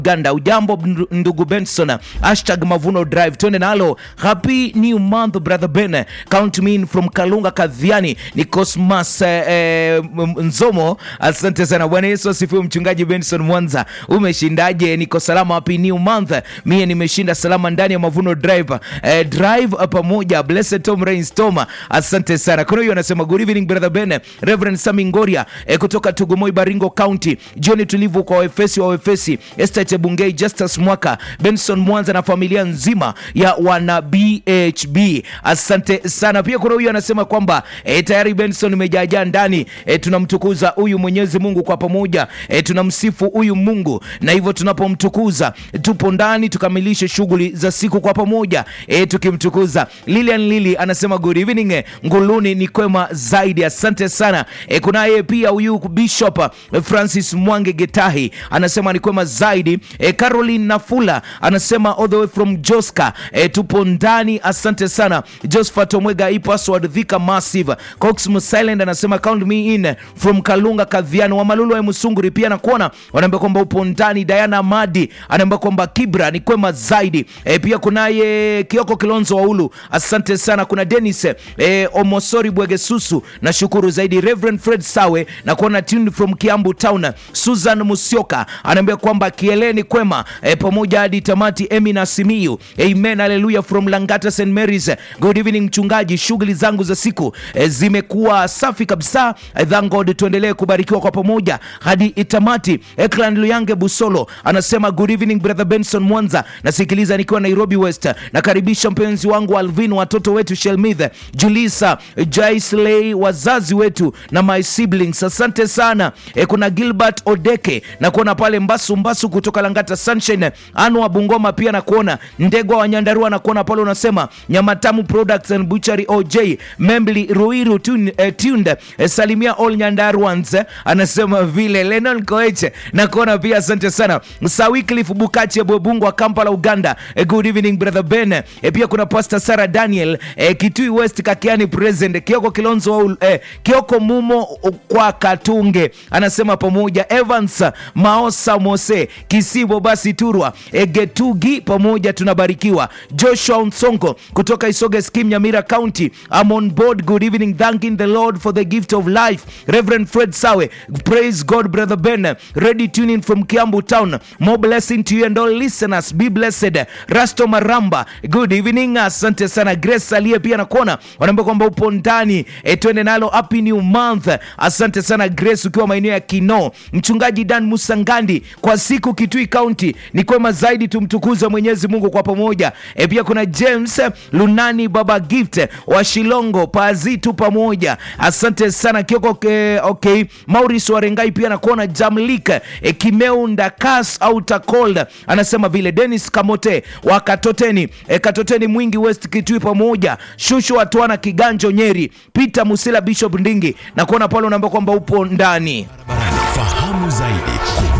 Uganda. Ujambo ndu- ndugu Benson, hashtag Mavuno Drive, twende nalo. Happy new month brother Ben, count me in from Kalunga Kadhiani. Ni Cosmas eh, eh, M- Nzomo, asante sana. Bwana Yesu asifiwe. Mchungaji Benson Mwanza, umeshindaje? Niko salama. Happy new month, mie nimeshinda salama ndani ya Mavuno Drive eh, drive pamoja. Blessed Tom Rains Toma, asante sana. Kuna huyo anasema good evening brother Ben, Reverend Sami Ngoria eh, kutoka Tugumoi Baringo County. Jioni tulivu kwa Waefesi wa Waefesi, Esther Chebungei, Justus Mwaka, Benson Mwanza na familia nzima ya wana BHB. Asante sana. Pia kuna huyu anasema kwamba eh, tayari Benson imejaajaa ndani eh, tunamtukuza huyu Mwenyezi Mungu kwa pamoja eh, tunamsifu huyu Mungu na hivyo tunapomtukuza tupo ndani tukamilishe shughuli za siku kwa pamoja eh, tukimtukuza. Lilian Lili anasema good evening eh, Nguluni ni kwema zaidi, asante sana eh, kunaye pia huyu Bishop eh, Francis Mwange Getahi anasema ni kwema zaidi eh, Caroline Nafula anasema all the way from Joska eh, tupo ndani, asante sana. Josephat Omwega i password Thika Massive Cox Silent anasema count me in from Kalunga Kadhiani wa Malulu wa Musunguri pia nakuona wanaambia kwamba upo ndani. Diana Madi anaambia kwamba Kibra ni kwema zaidi e, pia kunaye Kioko Kilonzo wa Ulu asante sana. Kuna Dennis e, Omosori Bwegesusu nashukuru zaidi. Reverend Fred Sawe na kuona tuned from Kiambu Town. Susan Musioka anaambia kwamba kieleni kwema e, pamoja hadi tamati. Emi na Simiyu amen, haleluya from Langata St Mary's. Good evening mchungaji, shughuli zangu za siku e, zimekuwa safi kabisa. E, thank God, tuendelee kubarikiwa kwa pamoja hadi itamati. Ekland Luyange Busolo anasema good evening brother Benson Mwanza, nasikiliza nikiwa Nairobi West. Nakaribisha mpenzi wangu Alvin, watoto wetu Shelmith, Julisa, Jaisley, wazazi wetu na my siblings, asante sana. E, kuna Gilbert Odeke na kuona pale Mbasu Mbasu kutoka Langata Sunshine, Anwa Bungoma pia na kuona Ndegwa wa Nyandarua na kuona pale unasema Nyamatamu Products and Butchery OJ Membli Ruiru tun, eh, tuned eh, salimia all Nyandaruans eh, anasema vile Lennon Koeche na kuona pia asante sana Sawicliffe Bukache Bwebungwa Kampala Uganda eh, good evening brother Ben eh, pia kuna Pastor Sarah Daniel eh, Kitui West Kakiani present Kioko Kilonzo wa Ul- eh, Kioko Mumo kwa Katunge anasema pamoja Evans Maosa Mose Kisibo basi Turwa eh, Getugi pamoja tunabarikiwa Joshua Nsonko kutoka Isoge Skim Nyamira County I'm on board good evening thanking the Lord for the gift of life Reverend Fred Sawe praise God brother Ben ready tuning from Kiambu town more blessing to you and all listeners be blessed Rasto Maramba good evening asante sana Grace aliye pia nakuona wanaambia kwamba upo ndani e, twende nalo happy new month asante sana Grace ukiwa maeneo ya Kino mchungaji Dan Musangandi kwa siku Kitui County ni kwema zaidi tumtukuze Mwenyezi Mungu kwa pamoja e, pia kuna James Lunani Baba Gift wa Shilongo Pazitu pamoja asante sana Kioko ke, okay Maurice Warengai pia nakuona Jamlik e, Kimeu Ndakas au Takold anasema vile Dennis Kamote wa Katoteni e, Katoteni Mwingi West Kitui pamoja Shushu Watwana Kiganjo Nyeri Peter Musila Bishop Ndingi na kuona pale unaambia kwamba upo ndani Barabarani, fahamu zaidi